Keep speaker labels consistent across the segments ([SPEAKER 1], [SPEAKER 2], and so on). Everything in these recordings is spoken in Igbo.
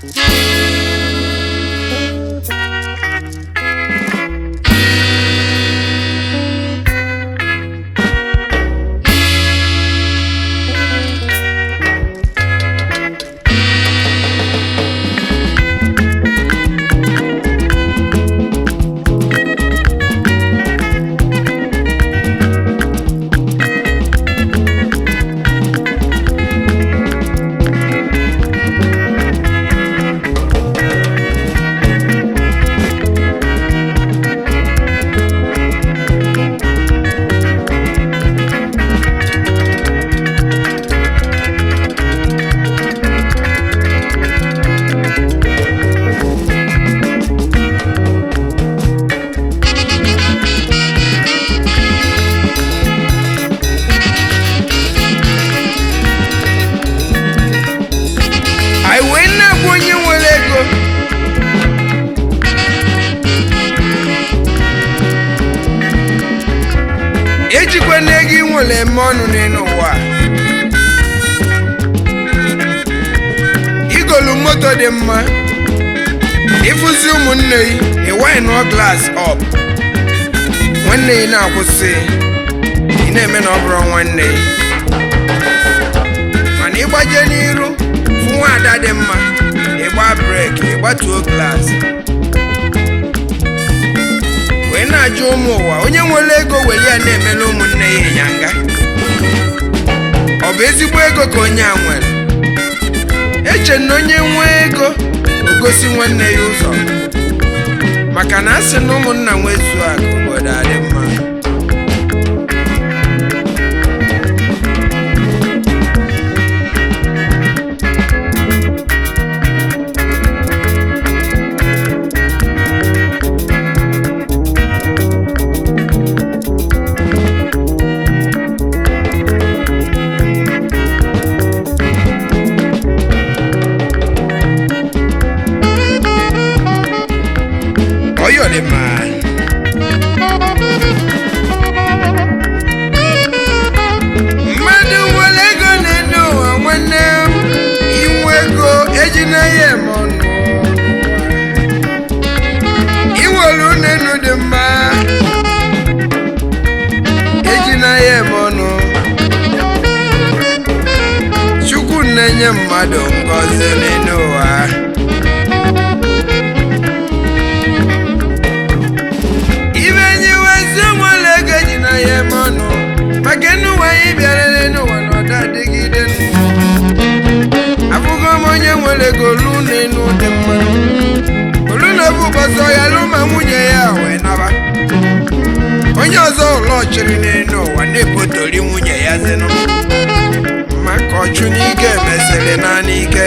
[SPEAKER 1] anyị wee na-agwa onye nwere ego ejikwa na ego ị nwere eme ọnụ n'elu ụwa a. igolu moto dị mma ịfụzi ụmụnne gị ịwinụọ glas ọp nwanne gị na-akwụsị ị na-eme na ọ bụrụ nwanne gị mana ịgbaje n'iru fụ nwaada dị mma ịgba breki ịgbatuo glas wee na-ajụ ụmụ ụwa onye nwere ego were ya na-emela ụmụnne ya ịnyanga ọ bụ ezigbo ego ka onye a nwere eche na onye nwee ego o gosi nwanne ya ụzọ maka na a sị na ụmụnna nwezuo akụ obodo adị mma Oyo dị mma mmadụ nwere ego na-ene ụwa nwanne m inwe ego ejina ya eme ọnụ inwere unenu dị mma ejina ya eme ọnụ chukwu na-enye mmadụ ngọzi n'elu ụwa ibe nyiwezi nwere ego ji na ya eme ọnụ maka n'ụwa anyị bịara n'ụwa na ọda adịgide ndụ. abụghị m onye nwere ego olu n'enu dị mma olu na obu ụbọchị ọya lụ ma nwunye ya wee naba onye ọzọ ụlọ chịrị n'enu ụwa na-epotori nwunye ya zinụ maka ọchụ n'ike mesịrị naanị ike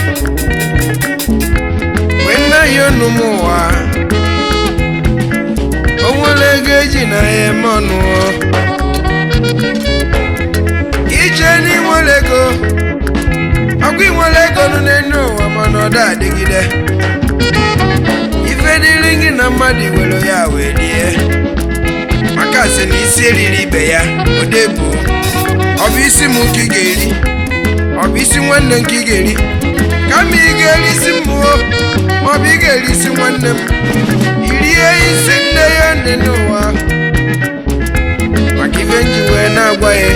[SPEAKER 1] wee nna ya onu m ụwa o nwere ego eji na ya eme ọnụ ije n'inwere ego ọkwa inwere ego nụ n'elu ụwa mana ọ da adịgide ife dịrị gị na mmadụ were ya wee rie maka sị na isi eriri ibe ya odebu ọ bụ isi m ka ị ga-eri ọ bụ isi nwanne m ka ị ga-eri kama ị ga-eri isi mmụọ ma ọ bụ ị ga-eri isi nwanne m irie isi nne ya nne n'ụwa maka ife nji wee na-agwa ya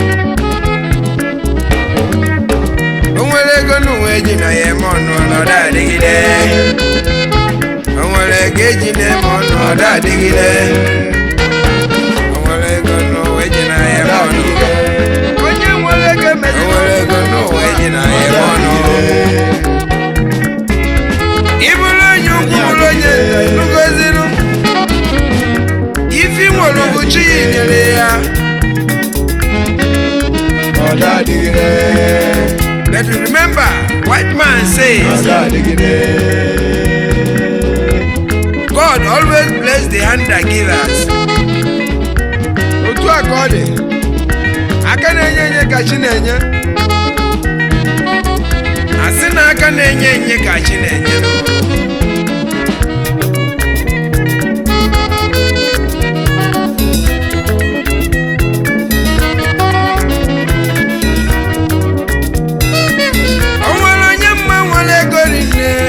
[SPEAKER 1] o nwere ego n'ụwa eji na ya eme ọnụ ọnọdụ adịgide o nwere ego eji na-eme ọnụ ọdụ adịgide o nwere ego n'ụwa eji na ya eme ọnụ onye nwere ego emezi o nwere ego n'ụwa eji na ya eme ọnụ ịbụrụ onye ukwu bụrụ onye nnugoziru ifi nwere ugochi ya nyere ya
[SPEAKER 2] ọ̀dà àdìgídé
[SPEAKER 1] but remember white man says
[SPEAKER 2] ọ̀dà àdìgídé
[SPEAKER 1] god always bless the hand that givers otu a ka ọ dị aka na-enye enye ka chi na-enye asị na aka na-enye enye ka chi na-enye o nwere onye mma nwere ego rinne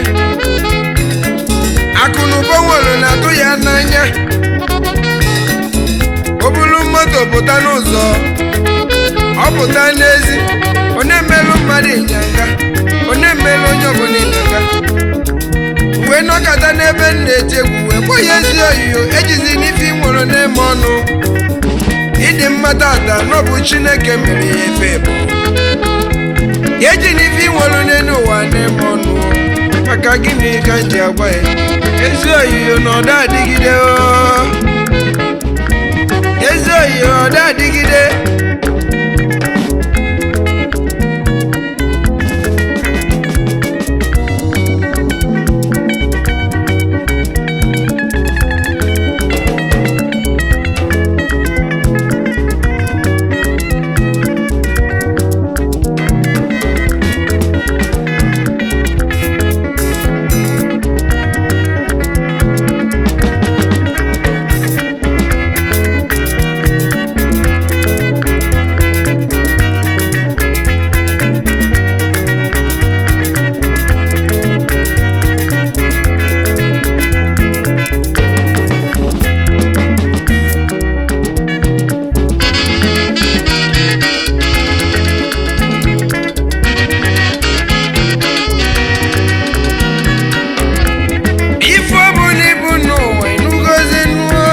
[SPEAKER 1] pụta n'ụzọ ọ pụta n'ezi ọ na-emelụ mmadụ ịnyanga ọ na-emelụ onye ọbụla ịnyanga wee nọkọta n'ebe m na-eti egwu wee kpọọ ya ezi oyiyo ejizi n'ife ị nwụrụ n'ime ọnụ ịdị mma tata n'ọbụ chineke mere ya efe bụ eji n'ife ị nwụrụ n'elu ụwa n'ime ọnụ maka gịnị ka m ji agwa ya ezi oyiyo na ọda adịgide oo. ezi oyiyo ọda adịgide ife ọbụla ibu n'ụwa ịnụgozi nnuo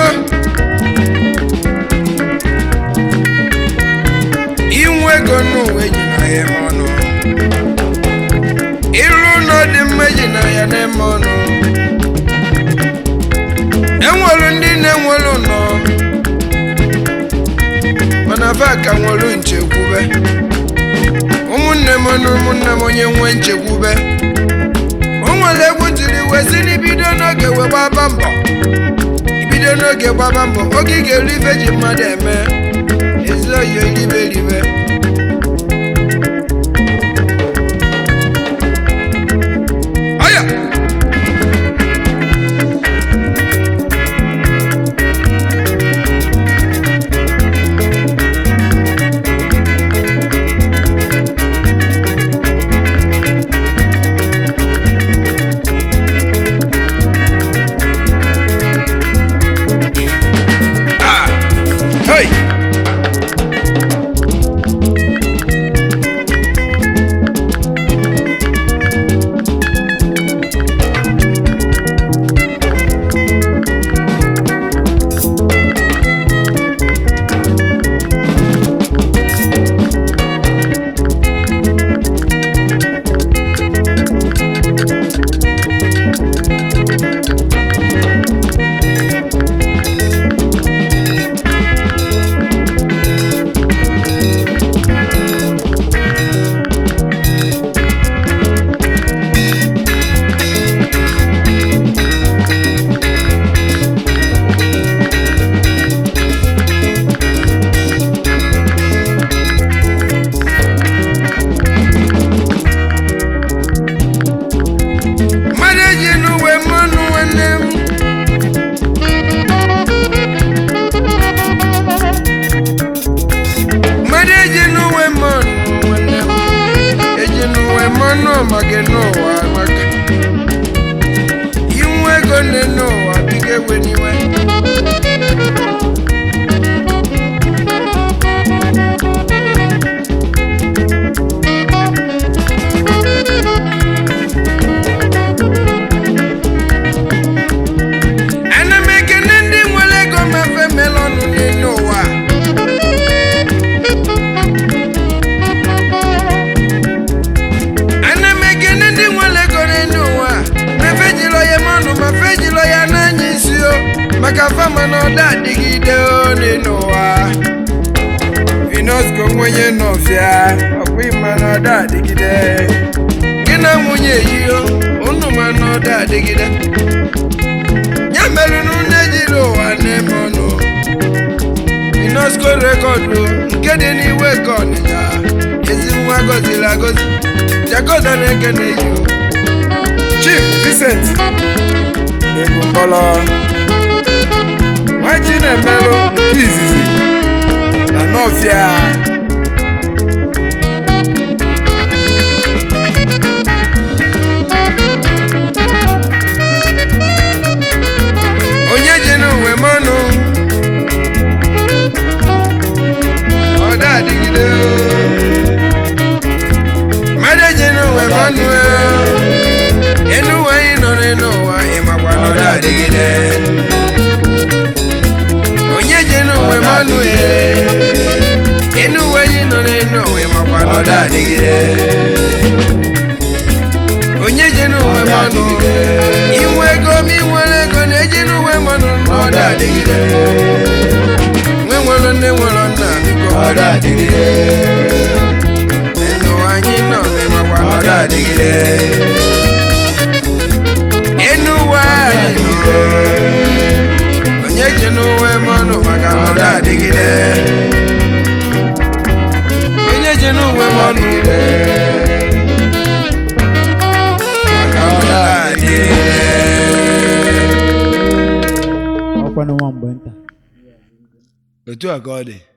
[SPEAKER 1] inwe ego n'ụwa eji na ya eme ọnụ ịrụ ụlọ dị mma eji na ya na-eme ọnụ enwelu ndị na-enwelu ụlọ mana fa ka nwelu nchekwube ụmụnne m na ụmụnne m onye nwe nchekwube o nwere egwu tiri wee si n'ibido n'oge wee gbaba mbọ ibido n'oge gbaba mbọ oge ị ga-eri ife ji mmadụ eme ezi oyi eribe eribe ọya ah hey mmadụ eji n'uwe mmanụ nwanne m mmadụ eji n'uwe mmanụ nwanne m eji n'uwe mmanụ maka n'ụwa maka inwe ego nne n'ụwa biga ewe n'iwe ana m ekene ndị nwere ego mefe melọnụ n'elu ụwa ana m ekene ndị nwere ego n'elu ụwa mefe jilo ya mọnụ ma fe jilo ya n'anya isi o maka fama na ọda adịgide o n'elu ụwa vinosco nwenye nọfịa ọkwa ịma na ọda adịgide gị na nwunye yiyo unu ma na ọda adịgide ya mere na unu ejiri ụwa na-eme ọnụ inosco rekọdụ nke dị n'iwe ka ọnịnya ezi nwa gọziri agọzi jagoda na-ekene yi chief vincent ebumbọlọ nwaji na-emerụ nke izizi na nọfịa onye ji n'uwe mọnụ
[SPEAKER 2] adịgide
[SPEAKER 1] onye ji n'uwe
[SPEAKER 2] ọda
[SPEAKER 1] mmanụ
[SPEAKER 2] adịgide
[SPEAKER 1] inwe ego ma inwere ego na-eji n'uwe mmanụ
[SPEAKER 2] ọda adịgide
[SPEAKER 1] nwe nwere nne nwere nna biko
[SPEAKER 2] ọda adịgide
[SPEAKER 1] enu anyị nọ n'ịmakwa
[SPEAKER 2] ọda adịgide
[SPEAKER 1] enu ụwa anyị nọ. onye ji n'uwe mmanụ maka na ọ
[SPEAKER 2] ọda adịgide
[SPEAKER 1] onye ji n'uwe mmanụ maka na ọ
[SPEAKER 2] ọda adịgide
[SPEAKER 3] ọkwa na nwa mgbe nta
[SPEAKER 2] otu a ka ọ dị